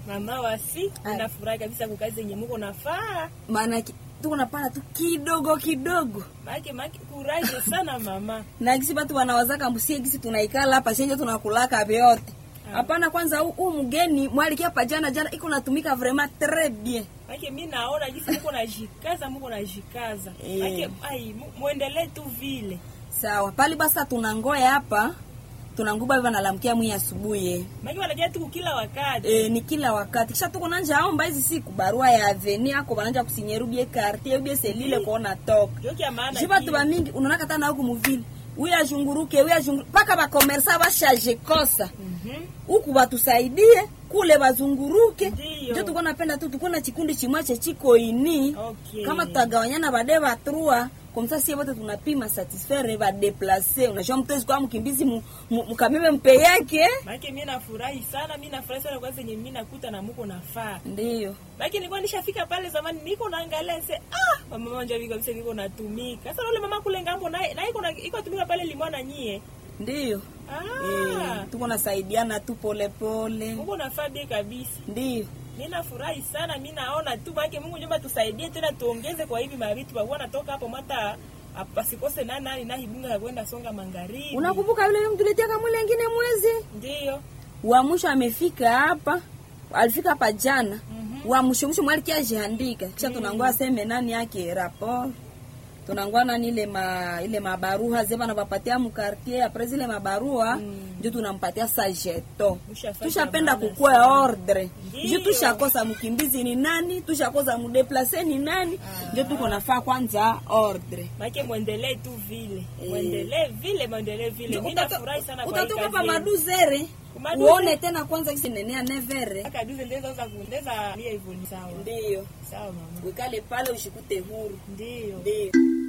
Mama wasi, Ai. nafurahi kabisa kwa kazi yenye muko nafaa. maana ki- tuko napana tu kidogo kidogo Maki maki kuraje sana mama. na gisi batu wanawazaka mbusie gisi tunaikala hapa shenje tunakulaka vyote hapana kwanza huu- huu mgeni mwalikia hapa jana jana iko natumika vraiment très bien Maki mimi naona jinsi muko najikaza, muko najikaza. Eh. Maki ai mu- muendelee tu vile. sawa pali basa tunangoya hapa tunanguba hivi nalamkia mwi asubuhi eh. Maki wanajia tu kila wakati. e, ni kila wakati kisha tuko nanja aomba hizi siku barua ya aveni ako bananja kusinyeru bie quartier bie selile kuona toka Joki ya maana. ji batu kile. bamingi unaona kata na huku muvili uyu azhunguruke uyu azhunguruke mpaka bakomersa bashaje kosa Mhm. huku batusaidie kule bazunguruke Ndiyo. njo tuko napenda tu tuko na chikundi chimwache chiko ini Okay. kama tutagawanyana bade batrua komsa sie bote tunapima satisfaire badeplace unajua mtezi kwa mkimbizi mu- mu- mukabebe mpe yake Maki mimi nafurahi sana, mimi nafurahi sana kwa kazi yenye mimi nakuta na muko nafaa. ndiyo Maki nilikuwa nishafika pale zamani niko naangalia se ah mama manja viko kabisa niko natumika. Sasa yule mama kule ngambo naye na iko na iko tumika pale limwana nyie. ndiyo Ah. Eh, tuko nasaidiana tu polepole Mungu nafaa bie kabisa. ndiyo Mimi nafurahi sana, mimi naona tu baki Mungu nyumba tusaidie tena tuongeze kwa hivi mavitu bakuwa natoka hapo mata pasikose nani nani na hibunga ya kwenda songa magharibi. unakumbuka yule mtuletea kamwili ingine mwezi Ndio. wa mwisho amefika hapa alifika hapa jana Mhm. wa mwisho mwisho mwalikia jiandika kisha tunangoa aseme nani yake rapport tunangoa nani ile ma ile mabaruha zeba na bapatia mu quartier apres zile mabarua Mm. ndio tunampatia sa jeto Ushafanya tushapenda maana kukua sana. ordre Ndiyo. ndio tushakosa mkimbizi ni nani tushakosa mudeplace ni nani ndio tuko nafaa kwanza ordre Make mwendelee tu vile. Eh. Mwendelee vile, mwendelee vile. Mimi nafurahi sana kwa hii utatoka kazi pa yenu. maduzere Kumaduze. uone tena kwanza kisi nenea nevere Aka duze ndeza za kuendeza lia hivyo ni sawa. ndiyo Sawa mama. wikale pale ushikute huru Ndio. ndiyo